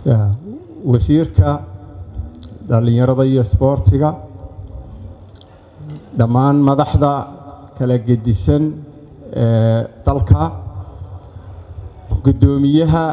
wasiirka dhallinyarada iyo isboortiga dhammaan madaxda kala gedisan ee dalka guddoomiyaha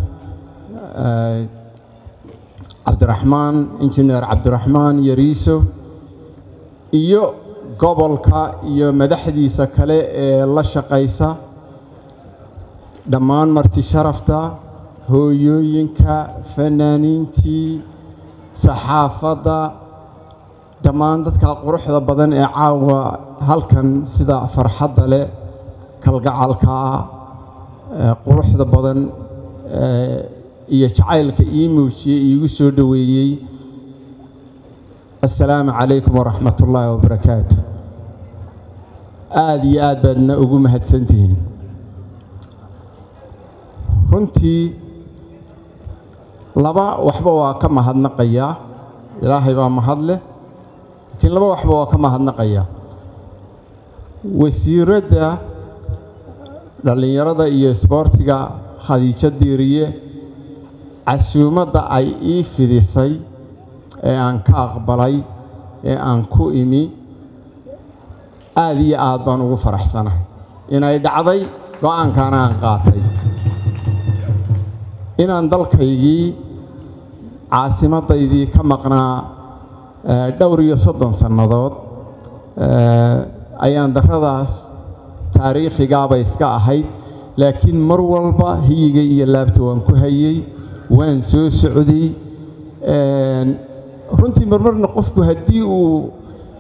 cabdiraxmaan injineer cabdiraxmaan yariiso iyo gobolka iyo madaxdiisa kale ee la shaqaysa dhammaan marti sharafta hooyooyinka fanaaniintii saxaafadda dhammaan dadka quruxda badan ee caawa halkan sida farxadda leh kalgacalka quruxda badan iyo jacaylka ii muujiyey iigu soo dhoweeyey assalaamu calaykum waraxmat ullaahi wabarakaatu aada iyo aad baadna ugu mahadsantihiin runtii laba waxba waa ka mahadnaqayaa ilaahay baa mahad leh laakiin laba waxba waa ka mahadnaqayaa wasiiradda dhallinyarada iyo isboortiga khadiijo diiriye casuumadda ay ii fidisay ee aan ka aqbalay ee aan ku imi aada iyo aad baan ugu faraxsanahay inay dhacday go-aankaana aan qaatay inaan dalkaygii caasimaddaydii ka maqnaa dhowr iyo soddon sannadood ayaan darradaas taariikhigaabay iska ahayd laakiin mar walba hiyiga iyo laabta waan ku hayey waan soo socday runtii marmarna qofku haddii uu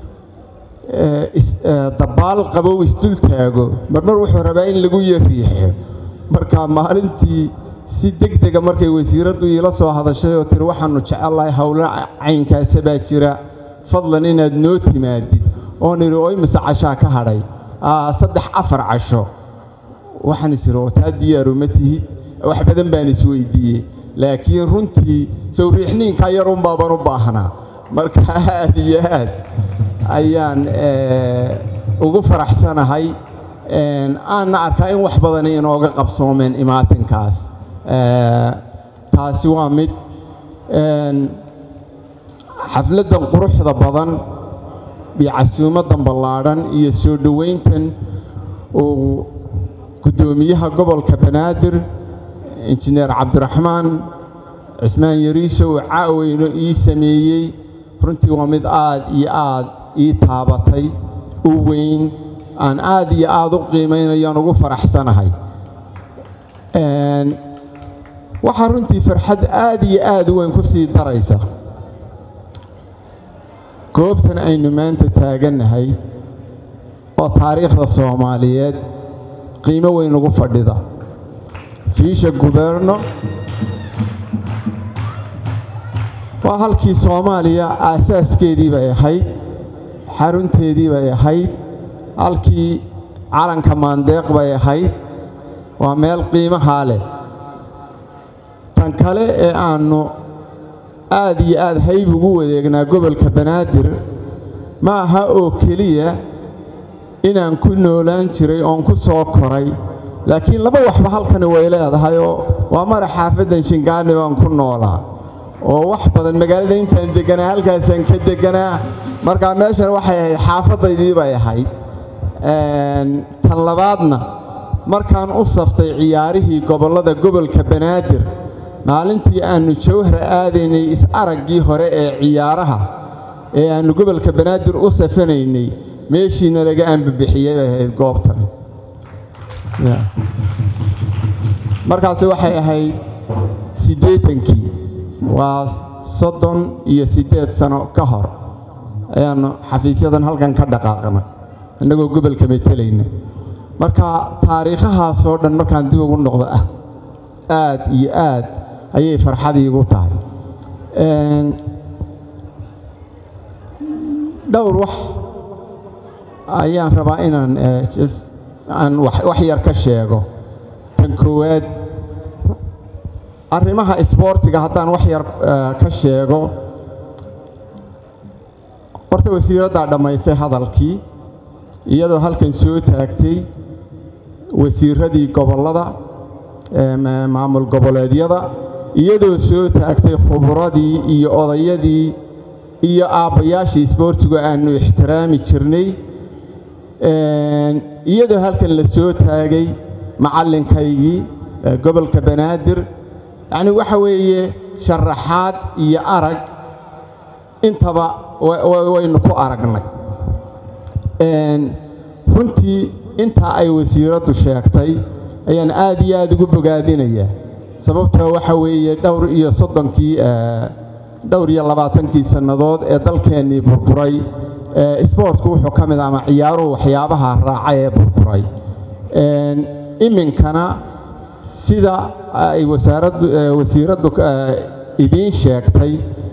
dabaal qabow isdul taago marmar wuxuu rabaa in lagu yariixo marka maalintii si deg dega markay wasiiraddu iila soo hadashay oo tiri waxaannu jecellahay howlo caynkaasa baa jira fadlan inaad noo timaadid oon idhi oo imise cashaa ka hadhay saddex afar casho waxaan is idhi oo taa diyaaru ma tihid wax badan baan isweydiiyey laakiin runtii sawriixniinkaa yarun baaban u baahnaa marka aad iyo aad ayaan ugu faraxsanahay aanna arkaa in wax badani inooga qabsoomeen imaatinkaas taasi waa mid xafladdan quruxda badan iyo casuumaddan ballaadhan iyo soo dhoweyntan uu guddoomiyaha gobolka banaadir injineer cabdiraxmaan cismaan yariiso uu caaweyno ii sameeyey runtii waa mid aad iyo aad ii taabatay u weyn aan aad iyo aad u qiimaynayo aan ugu faraxsanahay waxaa runtii farxad aad iyo aad u weyn ku sii daraysa goobtan aynu maanta taagannahay oo taariikhda soomaaliyeed qiimo weyn ugu fadhida fiisha guberno waa halkii soomaaliya aasaaskeedii bay ahayd xarunteedii bay ahayd halkii calanka maandeeq bay ahayd waa meel qiimahaa leh tan kale ee aannu aad iyo aad hayb ugu wadeegnaa gobolka banaadir ma aha oo keliya inaan ku noolaan jiray oon ku soo koray laakiin laba waxba halkani way leedahay oo waa mara xaafaddan shingaani baan ku noolaa oo wax badan magaalada intaan degganaa halkaasaan ka degganaa markaa meeshan waxay ahayd xaafaddaydii bay ahayd tan labaadna markaan u saftay ciyaarihii gobollada gobolka banaadir maalintii aannu jawhar aadaynay is-araggii hore ee ciyaaraha ee aannu gobolka banaadir u safanaynay meeshiina laga ambabixiyey bay ahayd goobtani markaasi waxay ahayd siddeetankii waa soddon iyo siddeed sano ka hor ayaannu xafiisyadan halkan ka dhaqaaqnay innagoo gobolka metelayna marka taariikhahaasoo dhan markaan dib ugu noqdo ah aad iyo aad ayay farxadii igu tahay dhowr wax ayaan rabaa inaan aan wax yar ka sheego tan koowaad arrimaha isboortiga haddaan wax yar ka sheego horta wasiiraddaa dhammaysay hadalkii iyadoo halkan soo taagtay wasiiradii gobollada maamul goboleedyada iyadoo soo taagtay khubradii iyo odayadii iyo aabbayaashii isboortigu aannu ixtiraami jirnay iyadoo halkan la soo taagay macallinkaygii gobolka banaadir yacni waxa weeye sharaxaad iyo arag intaba waynu ku aragnay runtii intaa ay wasiiraddu sheegtay ayaan aad iyo aad ugu bogaadinayaa sababtoo waxa weeye dhowr iyo soddonkii dhowr iyo labaatankii sannadood ee dalkeennii burburay isboortku wuxuu ka mid ama ciyaaruhu waxyaabaha raaca ee burburay iminkana sida ay wasaaraddu wasiiraddu idiin sheegtay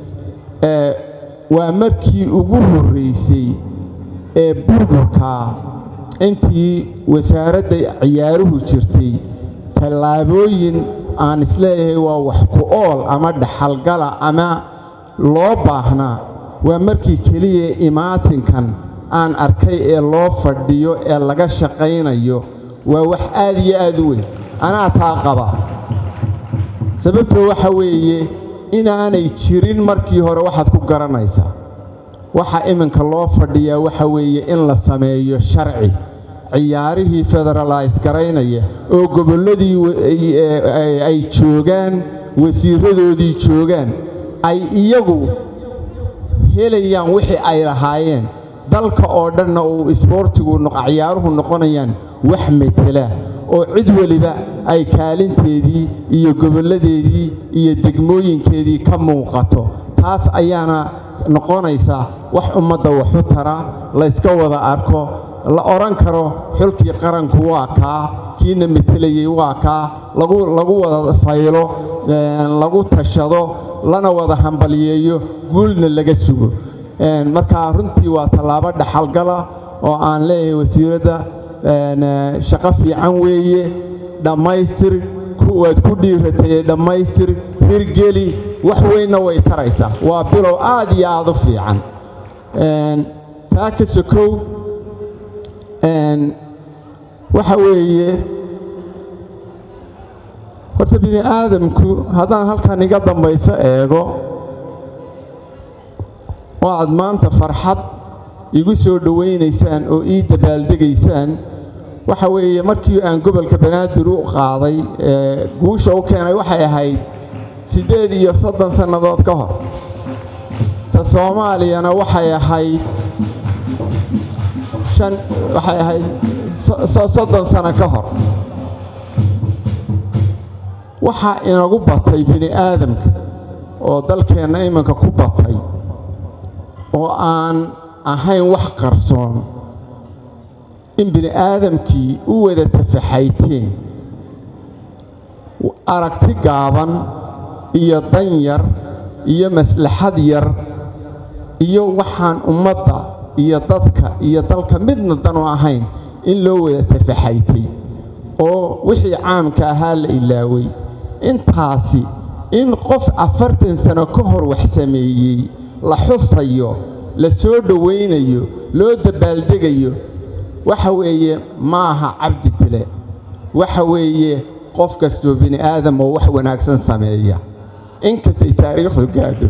waa markii ugu horraysay ee burburkaa intii wasaaradda ciyaaruhu jirtay tallaabooyin aan isleeyahay waa wax ku ool ama dhaxalgala ama loo baahnaa waa markii keliya imaatinkan aan arkay ee loo fadhiyo ee laga shaqaynayo waa wax aad iyo aad u weyn anaa taa qaba sababtoo waxa weeye inaanay jirin markii hore waxaad ku garanaysaa waxa iminka loo fadhiyaa waxa weeye in la sameeyo sharci ciyaarihii federalis garaynaya oo gobolladii ay joogaan wasiiradoodii joogaan ay iyagu helayaan wixii ay lahaayeen dalka oo dhanna uu isboortigu ciyaaruhu noqonayaan wax metela oo cid weliba ay kaalinteedii iyo gobolladeedii iyo degmooyinkeedii ka muuqato taas ayaana noqonaysa wax ummadda waxu tara layska wada arko la odhan karo xulkii qaranku waa kaa kiina metelayey waa kaa lagu wada faylo lagu tashado lana wada hambalyeeyo guulna laga sugo marka runtii waa tallaabo dhaxalgala oo aan leeyahay wasiiradda shaqo fiican weeye dhammaystir waad ku dhiiratay dhammaystir hirgeli wax weynna way taraysaa waa bilow aad iyo aad u fiican taa ka sokow waxa weeye horta bini aadamku haddaan halkan iga dambayso eego oo aad maanta farxad igu soo dhowaynaysaan oo ii dabaaldegaysaan waxa weeye markii aan gobolka banaadir u qaaday guusha u keenay waxay ahayd siddeed iyo soddon sannadood ka hor ta soomaaliyana waxay ahayd shan waxay ahayd soddon sano ka hor waxaa inagu batay bini aadamka oo dalkeenna iminka ku batay oo aan ahayn wax qarsoon in bini aadamkii u wada tafaxayteen aragti gaaban iyo dan yar iyo maslaxad yar iyo waxaan ummadda iyo dadka iyo dalka midna danu ahayn in loo wada tafaxaytay oo wixii caamka ahaa la ilaaway intaasi in qof afartan sano ka hor wax sameeyey la xusayo la soo dhowaynayo loo dabaaldegayo waxa weeye ma aha cabdi bile waxa weeye qof kastoo bini aadam oo wax wanaagsan sameeya inkastay taariikhdu gaadho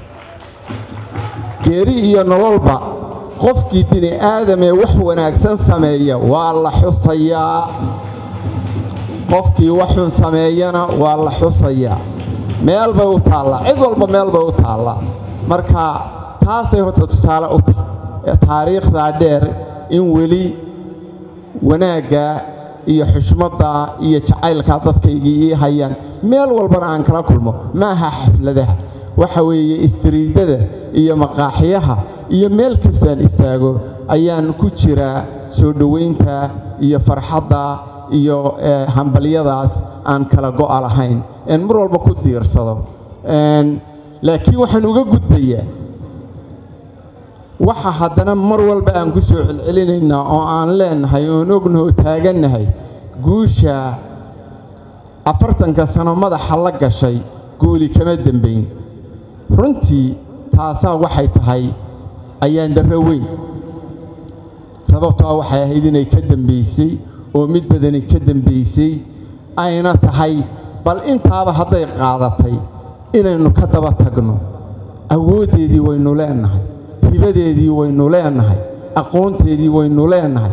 geeri iyo nololba qofkii bini aadamee wax wanaagsan sameeya waa la xusayaa qofkii waxun sameeyana waa la xusayaa meel bay u taallaa cid walba meel bay u taallaa marka taasay horta tusaale u tahay taariikhdaa dheer in weli wanaagga iyo xushmadda iyo jacaylkaa dadkaygii ii hayaan meel walbana aan kala kulmo ma aha xafladaha waxa weeye istriidada iyo maqaaxiyaha iyo meel kastaan istaago ayaan ku jiraa soo dhowaynta iyo farxadda iyo hambalyadaas aan kala go'a lahayn een mar walba ku diirsado laakiin waxaan uga gudbayaa waxa haddana mar walba aan ku soo celcelinaynaa oo aan leennahay oon ognahoo taagannahay guusha afartanka sano madaxa la gashay guuli kama dembayn runtii taasaa waxay tahay ayaan darro weyn sababtoa waxay ahayd inay ka dembaysay oo mid badani ka dembaysay ayna tahay bal intaaba hadday qaadatay inaynu ka daba tagno awooddeedii waynu leennahay hibadeedii waynu leennahay aqoonteedii waynu leennahay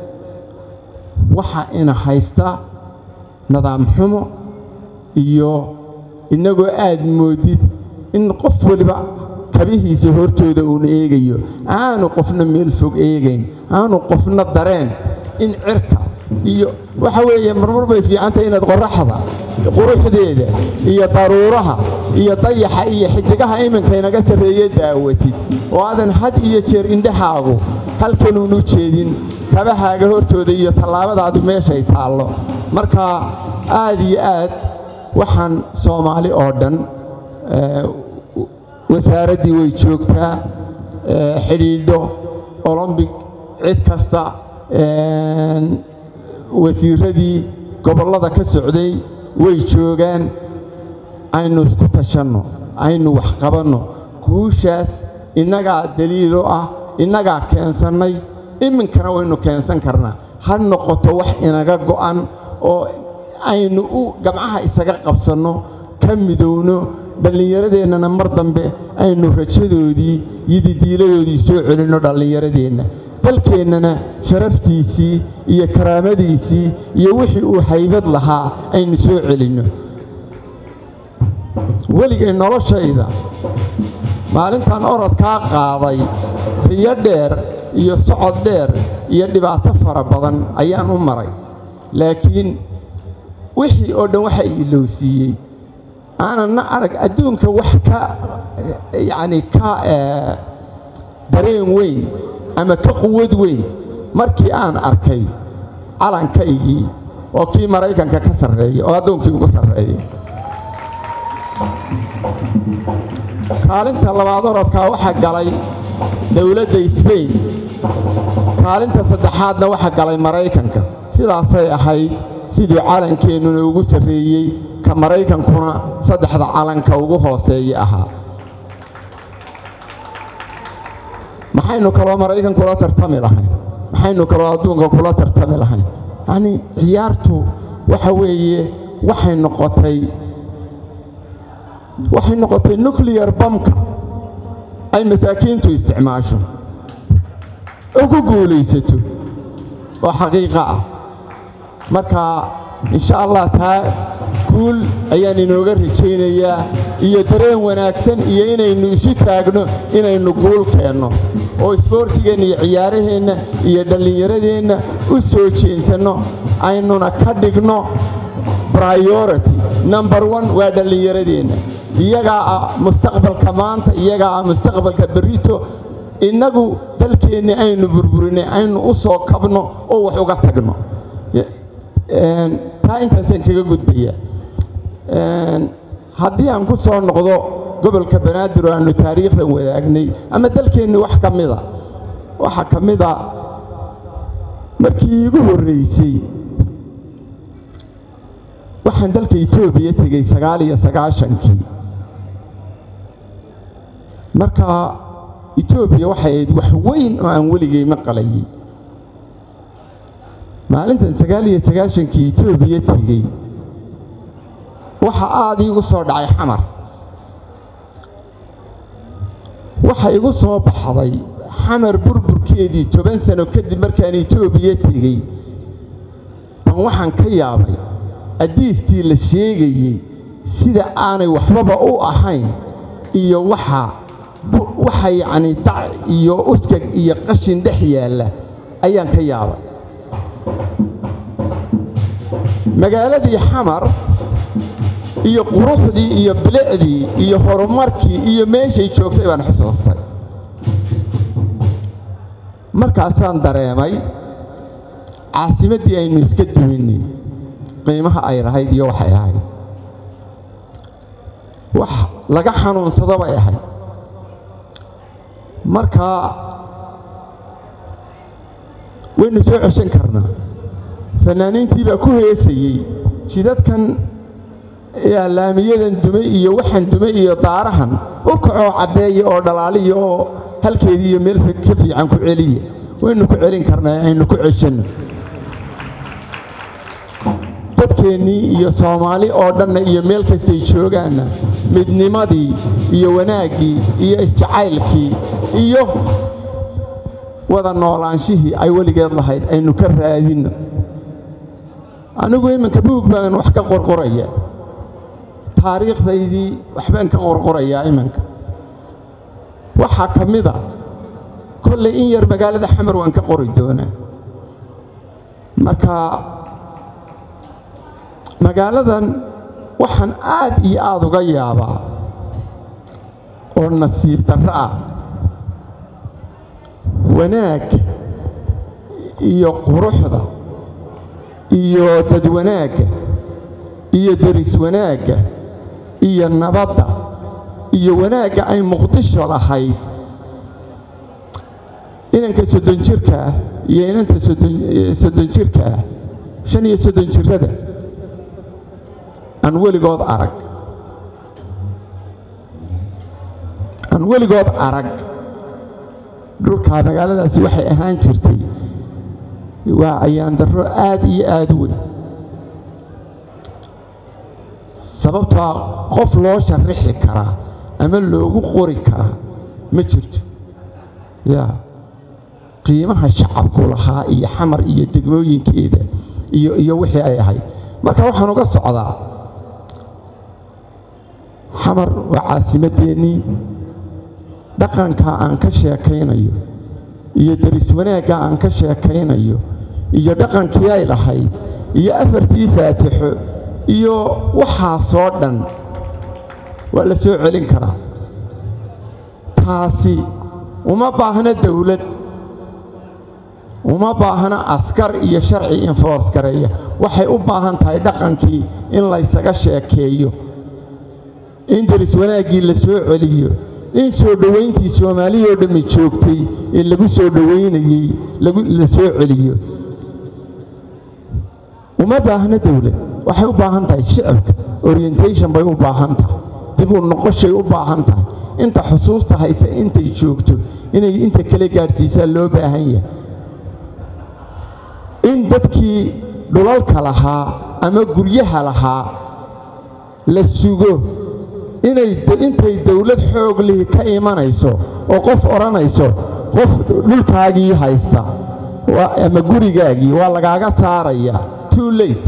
waxa ina haysta nidaam xumo iyo innagoo aad moodid in qof waliba kabihiisa hortooda uuna eegayo aanu qofna meel fog eegayn aanu qofna dareen in cirka iyo waxa weeye marmar bay fiicantahay inaad qorraxda quruxdeeda iyo daruuraha iyo dayaxa iyo xidigaha iminka inaga sarreeye daawatid oo aadan had iyo jeer indhahaagu halkanuun u jeedin kabahaaga hortooda iyo tallaabadaadu meeshay taallo marka aad iyo aad waxaan soomaali oo dhan wasaaraddii way joogtaa xidhiidho olombig cid kasta wasiiradii gobollada ka socday way joogaan aynu isku tashanno aynu wax qabanno guushaas innagaa daliilo ah innagaa keensannay iminkana waynu keensan karnaa ha noqoto wax inaga go'an oo aynu u gamcaha isaga qabsanno ka midowno dhallinyaradeennana mar dambe aynu rajadoodii iyo didiiladoodii soo celinno dhallinyaradeenna dalkeennana sharaftiisii iyo karaamadiisii iyo wixii uu haybad lahaa aynu soo celinno weligay noloshayda maalintan orodkaa qaaday riyo dheer iyo socod dheer iyo dhibaato fara badan ayaan u maray laakiin wixii oo dhan waxa ilowsiiyey aananna arag adduunka wax ka yacni ka dareen weyn ama ka quwad weyn markii aan arkay calankaygii oo kii maraykanka ka sarreeya oo addoonkii ugu sarreeya kaalinta labaad orodkaa waxaa galay dowladda sbain kaalinta saddexaadna waxaa galay maraykanka sidaasay ahayd siduu calankeennuna ugu sarreeyey ka maraykankuna saddexda calanka ugu hooseeya ahaa maxaynu kaloo maraykan kula tartami lahayn maxaynu kaloo adduunka kula tartami lahayn yacnii ciyaartu waxa weeye waxay noqotay waxay noqotay nucliyar bamka ay masaakiintu isticmaasho oo ku guulaysato oo xaqiiqo ah marka insha allah taa guul ayaan inooga rajaynayaa iyo dareen wanaagsan iyo inaynu isu taagno inaynu guul keenno oo isboortigeenna iyo ciyaaraheenna iyo dhallinyaradeenna u soo jeensanno aynuna ka dhigno briority number one waa dhallinyaradeenna iyagaa ah mustaqbalka maanta iyagaa ah mustaqbalka berrito innagu dalkeenni aynu burburinay aynu u soo kabno oo wax uga tagno taa intaasaan kaga gudbayaa haddii aan ku soo noqdo gobolka banaadir oo aannu taariikhdan wadaagnay ama dalkeenni wax ka mida waxaa ka mida markii iigu horraysay waxaan dalka etoobiya tegey sagaal iyo sagaashankii marka etoobiya waxay ahayd wax weyn oo aan weligay maqalayay maalintan sagaal iyo sagaashankii etoobiya tegey waxa aad iigu soo dhacay xamar waxa igu soo baxday xamar burburkeedii toban sano kadib markaan etoobiya tegey baan waxaan ka yaabay addiistii la sheegayey sida aanay waxbaba u ahayn iyo waxa waxa yacni dac iyo uskag iyo qashin dhex yaalla ayaan ka yaabay magaaladii xamar iyo quruxdii iyo bilicdii iyo horumarkii iyo meeshay joogtay baan xusuustay markaasaan dareemay caasimaddii aynu iska duwinnay qiimaha ay lahayd iyo waxay ahayd wax laga xanuunsado bay ahayd marka waynu soo ceshan karnaa fannaaniintii baa ku heesayey jidadkan laamiyadan dumay iyo waxan dumay iyo daarahan u kacoo caddeeya oo dhalaaliya oo halkeedii iyo meel ka fiican ku celiya waynu ku celin karnaa aynu ku ceshanno dadkeennii iyo soomaali oo dhanna iyo meel kastay joogaanna midnimadii iyo wanaaggii iyo isjacaylkii iyo wada noolaanshihii ay weligeed lahayd aynu ka raadinno anigu iminka buug baan wax ka qorqoraya taariikhdaydii waxbaan ka qorqorayaa iminka waxaa ka mida kollay in yar magaalada xamar waan ka qori doonaa marka magaaladan waxaan aad iyo aad uga yaabaa oo nasiib darro ah wanaagga iyo quruxda iyo dad wanaagga iyo deris wanaagga iyo nabadda iyo wanaagga ay muqdisho lahayd inanka soddon jirka ah iyo inanta soddon jirka ah shan iyo soddon jirrada aan weligood arag aan weligood arag dhulkaa magaaladaasi waxay ahaan jirtay waa ayaandarro aad iyo aad u weyn sababtaa qof loo sharrixi karaa ama loogu qori karaa ma jirto yaa qiimaha shacabku lahaa iyo xamar iyo degmooyinkeeda iyo iyo wixii ay ahayd marka waxaan uga socdaa xamar waa caasimadeennii dhaqanka aan ka sheekaynayo iyo deris wanaagga aan ka sheekaynayo iyo dhaqankii ay lahayd iyo afartii faatixo iyo waxaasoo dhan waa la soo celin karaa taasi uma baahna dawlad uma baahna askar iyo sharci infoors gareeya waxay u baahan tahay dhaqankii in laysaga sheekeeyo in deris wanaaggii la soo celiyo in soo dhowayntii soomaaliyoo dhammi joogtay ee lagu soo dhowaynayey la soo celiyo uma baahna dawlad waxay u baahan tahay shicibka orientation bay u baahan tahay dib u noqoshay u baahan tahay inta xusuusta hayse intay joogto inay inta kale gaadhsiisaa loo baahan yahay in dadkii dhulalka lahaa ama guryaha lahaa la sugo intay dawlad xoog lihi ka imanayso oo qof odhanayso qof dhulkaagii haysta ama gurigaagii waa lagaaga saaraya too late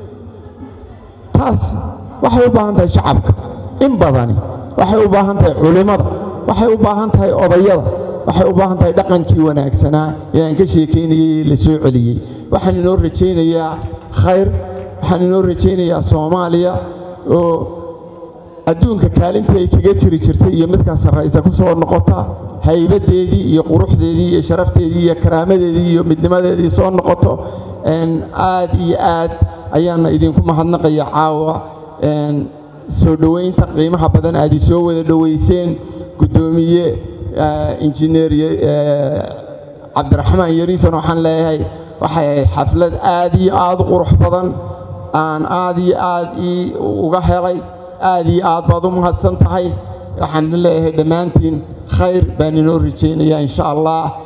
taas waxay u baahan tahay shacabka in badani waxay u baahan tahay culimmada waxay u baahan tahay odayada waxay u baahan tahay dhaqankii wanaagsanaa ee aan ka sheekaynayey ee la soo celiyey waxaan inoo rajaynayaa khayr waxaan inoo rajaynayaa soomaaliya oo adduunka kaalintii ay kaga jiri jirtay iyo midkaa sarraysa ku soo noqota haybadeedii iyo quruxdeedii iyo sharafteedii iyo karaamadeedii iyo midnimadeedii soo noqoto aad iyo aad ayaana idinku mahadnaqaya caawa soo dhowaynta qiimaha badan aad isoo wada dhowayseen guddoomiye injineer cabdiraxmaan yariison waxaan leeyahay waxay ahayd xaflad aad iyo aad u qurux badan aan aad iyo aad ii uga helay aad iyo aad baad u mahadsan tahay waxaan leeyahay dhammaantiin khayr baan inoo rajaynayaa insha allah